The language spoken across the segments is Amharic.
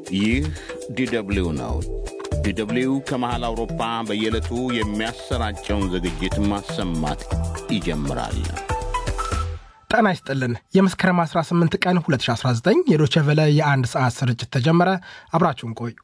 ይህ ዲደብሊው ነው። ዲደብሊው ከመሃል አውሮፓ በየዕለቱ የሚያሰራጨውን ዝግጅት ማሰማት ይጀምራል። ጤና ይስጥልን። የመስከረም 18 ቀን 2019 የዶቼ ቬለ የአንድ ሰዓት ስርጭት ተጀመረ። አብራችሁን ቆዩ።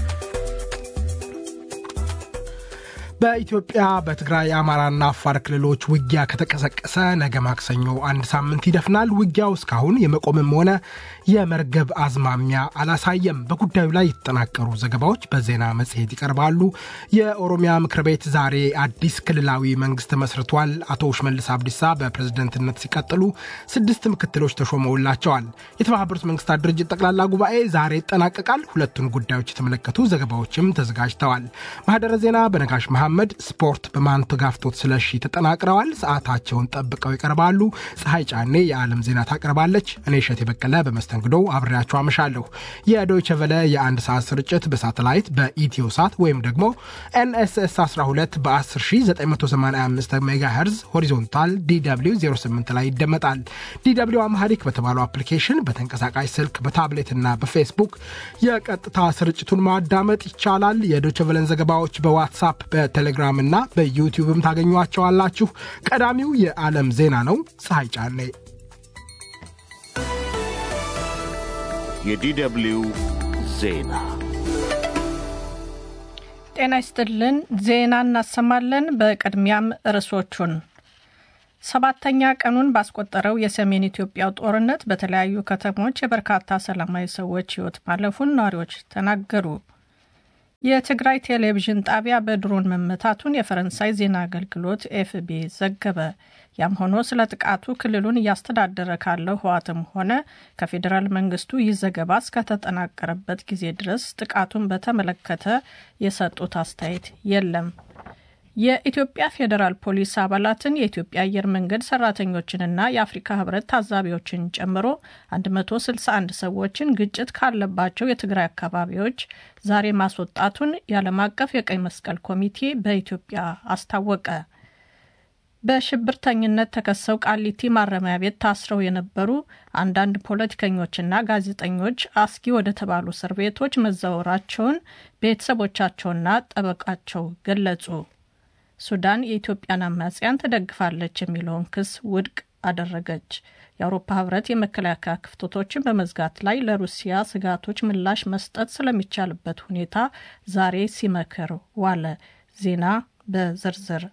በኢትዮጵያ በትግራይ የአማራና አፋር ክልሎች ውጊያ ከተቀሰቀሰ ነገ ማክሰኞ አንድ ሳምንት ይደፍናል። ውጊያው እስካሁን የመቆምም ሆነ የመርገብ አዝማሚያ አላሳየም። በጉዳዩ ላይ የተጠናቀሩ ዘገባዎች በዜና መጽሔት ይቀርባሉ። የኦሮሚያ ምክር ቤት ዛሬ አዲስ ክልላዊ መንግስት መስርቷል። አቶ ሽመልስ አብዲሳ በፕሬዝደንትነት ሲቀጥሉ ስድስት ምክትሎች ተሾመውላቸዋል። የተባበሩት መንግስታት ድርጅት ጠቅላላ ጉባኤ ዛሬ ይጠናቀቃል። ሁለቱን ጉዳዮች የተመለከቱ ዘገባዎችም ተዘጋጅተዋል። ማህደረ ዜና በነጋሽ መሐመድ፣ ስፖርት በማንተጋፍቶት ስለሺ ተጠናቅረዋል። ሰዓታቸውን ጠብቀው ይቀርባሉ። ፀሐይ ጫኔ የዓለም ዜና ታቀርባለች። እኔ እሸት የበቀለ በመስተንግዶው አብሬያቸው አመሻለሁ። የዶይቸ ቨለ የአንድ ሰዓት ስርጭት በሳተላይት በኢትዮ ሳት ወይም ደግሞ ኤንኤስኤስ 12 በ10985 ሜጋሄርዝ ሆሪዞንታል ዲw 08 ላይ ይደመጣል። ዲw አምሃሪክ በተባለው አፕሊኬሽን በተንቀሳቃሽ ስልክ በታብሌትና በፌስቡክ የቀጥታ ስርጭቱን ማዳመጥ ይቻላል። የዶይቸ ቨለን ዘገባዎች በዋትሳፕ በቴሌግራም እና በዩቲዩብም ታገኟቸዋላችሁ። ቀዳሚው የዓለም ዜና ነው። ፀሐይ ጫኔ የዲደብሊው ዜና ጤና ይስጥልን። ዜና እናሰማለን። በቅድሚያም ርዕሶቹን ሰባተኛ ቀኑን ባስቆጠረው የሰሜን ኢትዮጵያው ጦርነት በተለያዩ ከተሞች የበርካታ ሰላማዊ ሰዎች ሕይወት ማለፉን ነዋሪዎች ተናገሩ። የትግራይ ቴሌቪዥን ጣቢያ በድሮን መመታቱን የፈረንሳይ ዜና አገልግሎት ኤፍቢ ዘገበ። ያም ሆኖ ስለ ጥቃቱ ክልሉን እያስተዳደረ ካለው ህዋትም ሆነ ከፌዴራል መንግስቱ ይህ ዘገባ እስከተጠናቀረበት ጊዜ ድረስ ጥቃቱን በተመለከተ የሰጡት አስተያየት የለም። የኢትዮጵያ ፌዴራል ፖሊስ አባላትን የኢትዮጵያ አየር መንገድ ሰራተኞችንና የአፍሪካ ህብረት ታዛቢዎችን ጨምሮ 161 ሰዎችን ግጭት ካለባቸው የትግራይ አካባቢዎች ዛሬ ማስወጣቱን የዓለም አቀፍ የቀይ መስቀል ኮሚቴ በኢትዮጵያ አስታወቀ። በሽብርተኝነት ተከሰው ቃሊቲ ማረሚያ ቤት ታስረው የነበሩ አንዳንድ ፖለቲከኞችና ጋዜጠኞች አስጊ ወደ ተባሉ እስር ቤቶች መዛወራቸውን ቤተሰቦቻቸውና ጠበቃቸው ገለጹ። ሱዳን የኢትዮጵያን አማጽያን ትደግፋለች የሚለውን ክስ ውድቅ አደረገች። የአውሮፓ ህብረት የመከላከያ ክፍተቶችን በመዝጋት ላይ ለሩሲያ ስጋቶች ምላሽ መስጠት ስለሚቻልበት ሁኔታ ዛሬ ሲመክር ዋለ። ዜና በዝርዝር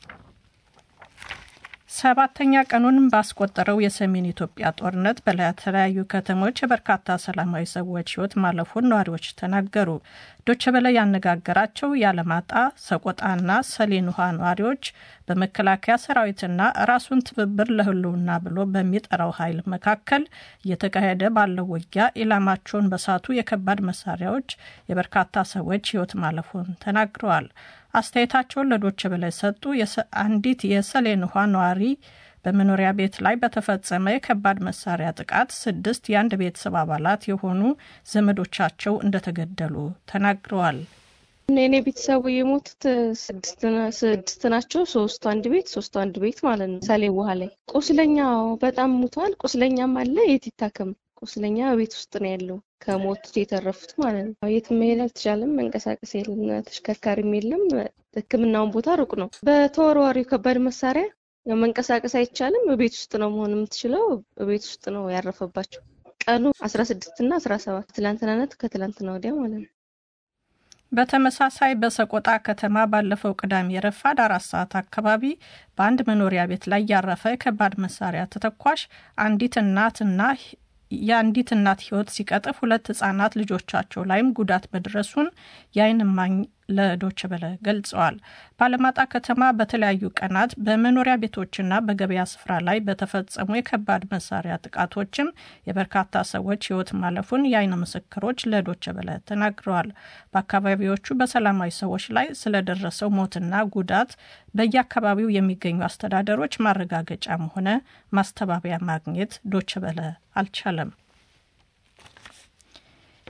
ሰባተኛ ቀኑን ባስቆጠረው የሰሜን ኢትዮጵያ ጦርነት በተለያዩ ከተሞች የበርካታ ሰላማዊ ሰዎች ህይወት ማለፉን ነዋሪዎች ተናገሩ። ዶቼ ቬለ ያነጋገራቸው የአለማጣ ሰቆጣና ሰሌን ውሃ ነዋሪዎች በመከላከያ ሰራዊትና ራሱን ትብብር ለህልውና ብሎ በሚጠራው ኃይል መካከል እየተካሄደ ባለው ውጊያ ኢላማቸውን በሳቱ የከባድ መሳሪያዎች የበርካታ ሰዎች ህይወት ማለፉን ተናግረዋል። አስተያየታቸውን ለዶቼ ቬለ የሰጡ አንዲት የሰሌን ውሃ ነዋሪ በመኖሪያ ቤት ላይ በተፈጸመ የከባድ መሳሪያ ጥቃት ስድስት የአንድ ቤተሰብ አባላት የሆኑ ዘመዶቻቸው እንደተገደሉ ተናግረዋል። እኔ ቤተሰቡ የሞቱት ስድስት ናቸው። ሶስቱ አንድ ቤት ሶስቱ አንድ ቤት ማለት ነው። ሰሌ ውሃ ላይ ቁስለኛው በጣም ሙቷል። ቁስለኛም አለ። የት ይታከም? ቁስለኛ ቤት ውስጥ ነው ያለው ከሞቱት የተረፉት ማለት ነው። የት መሄድ አልተቻለም። መንቀሳቀስ የለም፣ ተሽከርካሪም የለም። ሕክምናውን ቦታ ሩቅ ነው። በተወርዋሪው ከባድ መሳሪያ መንቀሳቀስ አይቻልም። ቤት ውስጥ ነው መሆን የምትችለው። ቤት ውስጥ ነው ያረፈባቸው። ቀኑ አስራ ስድስት እና አስራ ሰባት ትላንትናነት ከትላንትና ወዲያ ማለት ነው። በተመሳሳይ በሰቆጣ ከተማ ባለፈው ቅዳሜ ረፋድ አራት ሰዓት አካባቢ በአንድ መኖሪያ ቤት ላይ ያረፈ የከባድ መሳሪያ ተተኳሽ አንዲት እናትና የአንዲት እናት ሕይወት ሲቀጥፍ ሁለት ህጻናት ልጆቻቸው ላይም ጉዳት መድረሱን የዓይን እማኝ ለዶች ቨለ ገልጸዋል። በአለማጣ ከተማ በተለያዩ ቀናት በመኖሪያ ቤቶችና በገበያ ስፍራ ላይ በተፈጸሙ የከባድ መሳሪያ ጥቃቶችም የበርካታ ሰዎች ሕይወት ማለፉን የዓይን ምስክሮች ለዶች ቨለ ተናግረዋል። በአካባቢዎቹ በሰላማዊ ሰዎች ላይ ስለደረሰው ሞትና ጉዳት በየአካባቢው የሚገኙ አስተዳደሮች ማረጋገጫም ሆነ ማስተባበያ ማግኘት ዶች ቨለ አልቻለም።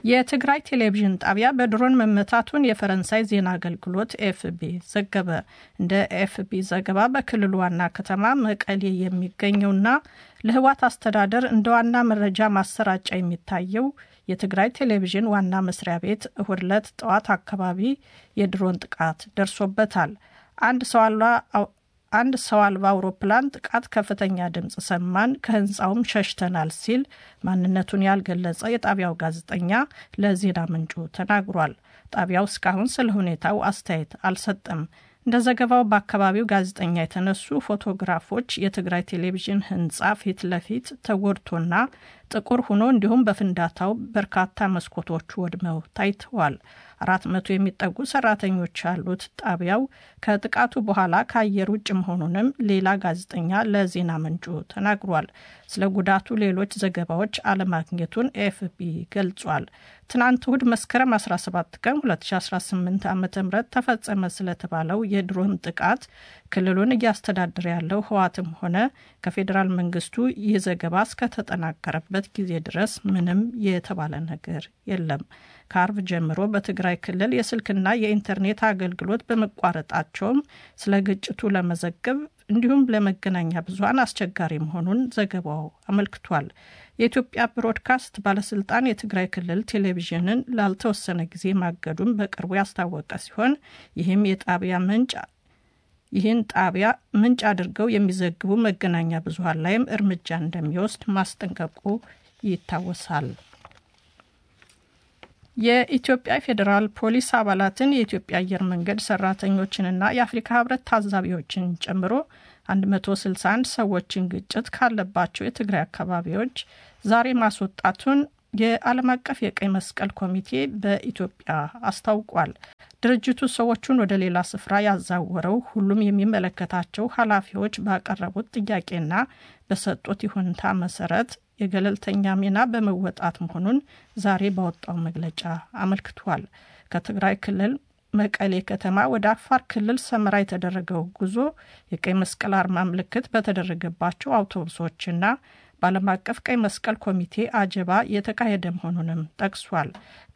የትግራይ ቴሌቪዥን ጣቢያ በድሮን መመታቱን የፈረንሳይ ዜና አገልግሎት ኤፍቢ ዘገበ። እንደ ኤፍቢ ዘገባ በክልሉ ዋና ከተማ መቀሌ የሚገኘውና ለህዋት አስተዳደር እንደ ዋና መረጃ ማሰራጫ የሚታየው የትግራይ ቴሌቪዥን ዋና መስሪያ ቤት እሁድ ዕለት ጠዋት አካባቢ የድሮን ጥቃት ደርሶበታል። አንድ ሰው አንድ ሰው አልባ አውሮፕላን ጥቃት ከፍተኛ ድምፅ ሰማን፣ ከህንፃውም ሸሽተናል ሲል ማንነቱን ያልገለጸ የጣቢያው ጋዜጠኛ ለዜና ምንጩ ተናግሯል። ጣቢያው እስካሁን ስለ ሁኔታው አስተያየት አልሰጠም። እንደ ዘገባው በአካባቢው ጋዜጠኛ የተነሱ ፎቶግራፎች የትግራይ ቴሌቪዥን ህንፃ ፊት ለፊት ተጎድቶና ጥቁር ሆኖ እንዲሁም በፍንዳታው በርካታ መስኮቶቹ ወድመው ታይተዋል። አራት መቶ የሚጠጉ ሰራተኞች ያሉት ጣቢያው ከጥቃቱ በኋላ ከአየር ውጭ መሆኑንም ሌላ ጋዜጠኛ ለዜና ምንጩ ተናግሯል። ስለ ጉዳቱ ሌሎች ዘገባዎች አለማግኘቱን ኤፍቢ ገልጿል። ትናንት እሁድ መስከረም 17 ቀን 2018 ዓ ም ተፈጸመ ስለተባለው የድሮን ጥቃት ክልሉን እያስተዳደረ ያለው ህዋትም ሆነ ከፌዴራል መንግስቱ ይህ ዘገባ እስከተጠናቀረበት ጊዜ ድረስ ምንም የተባለ ነገር የለም። ከአርብ ጀምሮ በትግራይ ክልል የስልክና የኢንተርኔት አገልግሎት በመቋረጣቸውም ስለ ግጭቱ ለመዘገብ እንዲሁም ለመገናኛ ብዙኃን አስቸጋሪ መሆኑን ዘገባው አመልክቷል። የኢትዮጵያ ብሮድካስት ባለስልጣን የትግራይ ክልል ቴሌቪዥንን ላልተወሰነ ጊዜ ማገዱን በቅርቡ ያስታወቀ ሲሆን ይህም የጣቢያ ምንጭ ይህን ጣቢያ ምንጭ አድርገው የሚዘግቡ መገናኛ ብዙኃን ላይም እርምጃ እንደሚወስድ ማስጠንቀቁ ይታወሳል። የኢትዮጵያ ፌዴራል ፖሊስ አባላትን የኢትዮጵያ አየር መንገድ ሰራተኞችንና የአፍሪካ ህብረት ታዛቢዎችን ጨምሮ 161 ሰዎችን ግጭት ካለባቸው የትግራይ አካባቢዎች ዛሬ ማስወጣቱን የዓለም አቀፍ የቀይ መስቀል ኮሚቴ በኢትዮጵያ አስታውቋል። ድርጅቱ ሰዎቹን ወደ ሌላ ስፍራ ያዛወረው ሁሉም የሚመለከታቸው ኃላፊዎች ባቀረቡት ጥያቄና በሰጡት ይሁንታ መሰረት የገለልተኛ ሚና በመወጣት መሆኑን ዛሬ ባወጣው መግለጫ አመልክቷል። ከትግራይ ክልል መቀሌ ከተማ ወደ አፋር ክልል ሰመራ የተደረገው ጉዞ የቀይ መስቀል አርማ ምልክት በተደረገባቸው አውቶቡሶችና በዓለም አቀፍ ቀይ መስቀል ኮሚቴ አጀባ የተካሄደ መሆኑንም ጠቅሷል።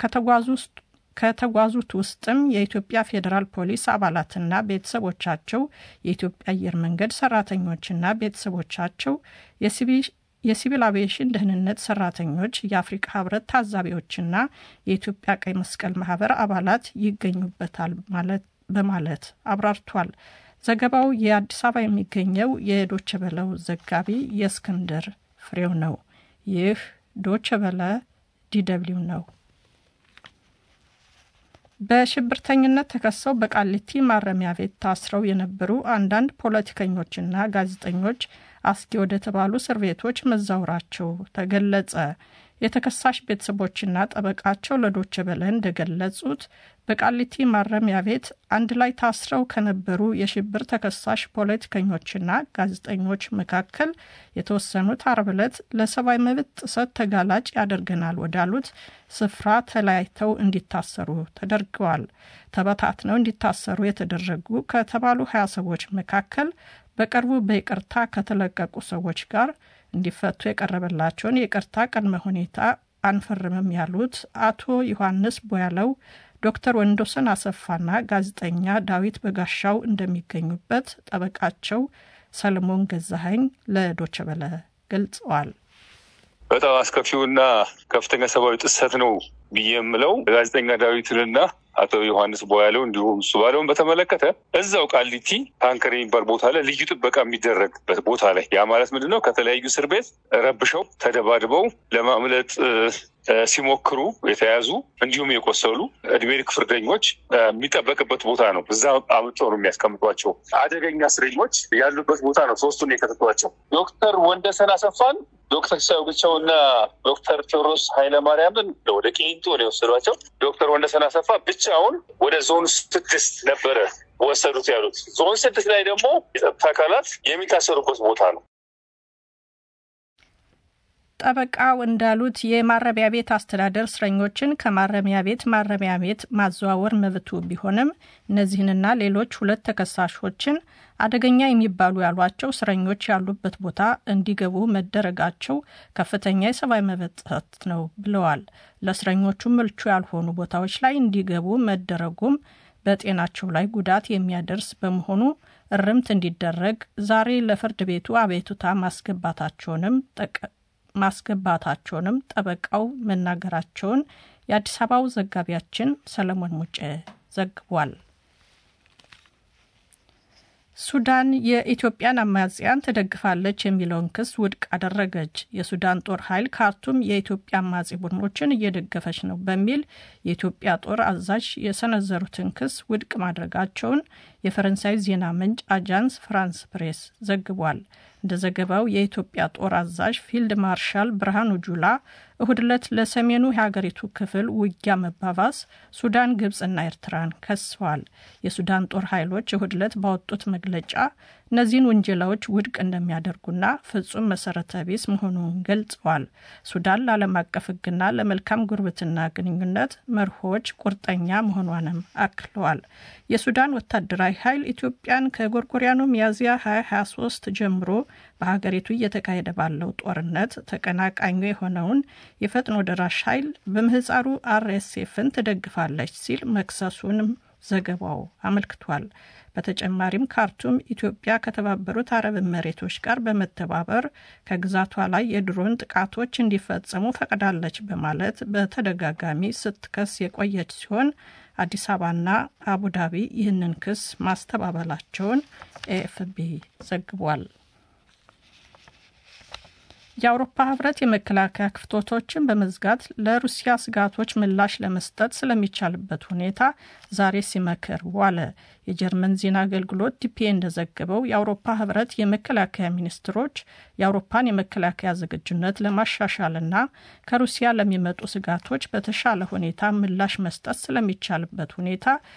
ከተጓዙት ውስጥም የኢትዮጵያ ፌዴራል ፖሊስ አባላትና ቤተሰቦቻቸው፣ የኢትዮጵያ አየር መንገድ ሰራተኞችና ቤተሰቦቻቸው፣ የሲቪል አቪዬሽን ደህንነት ሰራተኞች፣ የአፍሪካ ህብረት ታዛቢዎችና የኢትዮጵያ ቀይ መስቀል ማህበር አባላት ይገኙበታል በማለት አብራርቷል። ዘገባው የአዲስ አበባ የሚገኘው የዶቸ በለው ዘጋቢ የእስክንድር ፍሬው ነው። ይህ ዶቸ በለ ዲደብሊው ነው። በሽብርተኝነት ተከሰው በቃሊቲ ማረሚያ ቤት ታስረው የነበሩ አንዳንድ ፖለቲከኞችና ጋዜጠኞች አስጊ ወደ ተባሉ እስር ቤቶች መዛወራቸው ተገለጸ። የተከሳሽ ቤተሰቦችና ጠበቃቸው ለዶቸ በለ እንደገለጹት በቃሊቲ ማረሚያ ቤት አንድ ላይ ታስረው ከነበሩ የሽብር ተከሳሽ ፖለቲከኞችና ጋዜጠኞች መካከል የተወሰኑት አርብ ዕለት ለሰብአዊ መብት ጥሰት ተጋላጭ ያደርገናል ወዳሉት ስፍራ ተለያይተው እንዲታሰሩ ተደርገዋል። ተበታትነው እንዲታሰሩ የተደረጉ ከተባሉ ሀያ ሰዎች መካከል በቅርቡ በይቅርታ ከተለቀቁ ሰዎች ጋር እንዲፈቱ የቀረበላቸውን የይቅርታ ቅድመ ሁኔታ አንፈርምም ያሉት አቶ ዮሐንስ ቦያለው ዶክተር ወንዶሰን አሰፋና ጋዜጠኛ ዳዊት በጋሻው እንደሚገኙበት ጠበቃቸው ሰለሞን ገዛሀኝ ለዶቸበለ ገልጸዋል። በጣም አስከፊውና ከፍተኛ ሰብአዊ ጥሰት ነው ብዬ የምለው ጋዜጠኛ ዳዊትንና አቶ ዮሐንስ ቦያለው እንዲሁም እሱ ባለውን በተመለከተ እዛው ቃሊቲ ታንከር የሚባል ቦታ ላይ ልዩ ጥበቃ የሚደረግበት ቦታ ላይ ያ ማለት ምንድን ነው? ከተለያዩ እስር ቤት ረብሸው ተደባድበው ለማምለጥ ሲሞክሩ የተያዙ እንዲሁም የቆሰሉ እድሜ ልክ ፍርደኞች የሚጠበቅበት ቦታ ነው። እዛ አምጥተው ነው የሚያስቀምጧቸው። አደገኛ እስረኞች ያሉበት ቦታ ነው። ሶስቱን የከተቷቸው ዶክተር ወንደሰን አሰፋን፣ ዶክተር ሲሳይ ብቻው እና ዶክተር ቴዎድሮስ ኃይለማርያምን ወደ ቄንጦ ነው የወሰዷቸው። ዶክተር ወንደሰን አሰፋ ብቻውን ወደ ዞን ስድስት ነበረ ወሰዱት ያሉት። ዞን ስድስት ላይ ደግሞ የጸጥታ አካላት የሚታሰሩበት ቦታ ነው። ጠበቃው እንዳሉት የማረሚያ ቤት አስተዳደር እስረኞችን ከማረሚያ ቤት ማረሚያ ቤት ማዘዋወር መብቱ ቢሆንም እነዚህንና ሌሎች ሁለት ተከሳሾችን አደገኛ የሚባሉ ያሏቸው እስረኞች ያሉበት ቦታ እንዲገቡ መደረጋቸው ከፍተኛ የሰብአዊ መብት ጥሰት ነው ብለዋል። ለእስረኞቹ ምልቹ ያልሆኑ ቦታዎች ላይ እንዲገቡ መደረጉም በጤናቸው ላይ ጉዳት የሚያደርስ በመሆኑ እርምት እንዲደረግ ዛሬ ለፍርድ ቤቱ አቤቱታ ማስገባታቸውንም ማስገባታቸውንም ጠበቃው መናገራቸውን የአዲስ አበባው ዘጋቢያችን ሰለሞን ሙጬ ዘግቧል። ሱዳን የኢትዮጵያን አማጽያን ትደግፋለች የሚለውን ክስ ውድቅ አደረገች። የሱዳን ጦር ኃይል ካርቱም የኢትዮጵያ አማጺ ቡድኖችን እየደገፈች ነው በሚል የኢትዮጵያ ጦር አዛዥ የሰነዘሩትን ክስ ውድቅ ማድረጋቸውን የፈረንሳይ ዜና ምንጭ አጃንስ ፍራንስ ፕሬስ ዘግቧል። እንደ ዘገባው የኢትዮጵያ ጦር አዛዥ ፊልድ ማርሻል ብርሃኑ ጁላ እሁድ ዕለት ለሰሜኑ የሀገሪቱ ክፍል ውጊያ መባባስ ሱዳን፣ ግብፅና ኤርትራን ከሰዋል። የሱዳን ጦር ኃይሎች እሁድ ዕለት ባወጡት መግለጫ እነዚህን ውንጀላዎች ውድቅ እንደሚያደርጉና ፍጹም መሰረተ ቢስ መሆኑን ገልጸዋል። ሱዳን ለዓለም አቀፍ ሕግና ለመልካም ጉርብትና ግንኙነት መርሆች ቁርጠኛ መሆኗንም አክለዋል። የሱዳን ወታደራዊ ኃይል ኢትዮጵያን ከጎርጎሪያኑ ሚያዝያ 2023 ጀምሮ በሀገሪቱ እየተካሄደ ባለው ጦርነት ተቀናቃኙ የሆነውን የፈጥኖ ደራሽ ኃይል በምህፃሩ አርኤስኤፍን ትደግፋለች ሲል መክሰሱንም ዘገባው አመልክቷል። በተጨማሪም ካርቱም ኢትዮጵያ ከተባበሩት አረብ መሬቶች ጋር በመተባበር ከግዛቷ ላይ የድሮን ጥቃቶች እንዲፈጸሙ ፈቅዳለች በማለት በተደጋጋሚ ስትከስ የቆየች ሲሆን አዲስ አበባና አቡዳቢ ይህንን ክስ ማስተባበላቸውን ኤኤፍቢ ዘግቧል። የአውሮፓ ህብረት የመከላከያ ክፍተቶችን በመዝጋት ለሩሲያ ስጋቶች ምላሽ ለመስጠት ስለሚቻልበት ሁኔታ ዛሬ ሲመክር ዋለ። የጀርመን ዜና አገልግሎት ዲፒኤ እንደዘገበው የአውሮፓ ህብረት የመከላከያ ሚኒስትሮች የአውሮፓን የመከላከያ ዝግጁነት ለማሻሻልና ከሩሲያ ለሚመጡ ስጋቶች በተሻለ ሁኔታ ምላሽ መስጠት ስለሚቻልበት ሁኔታ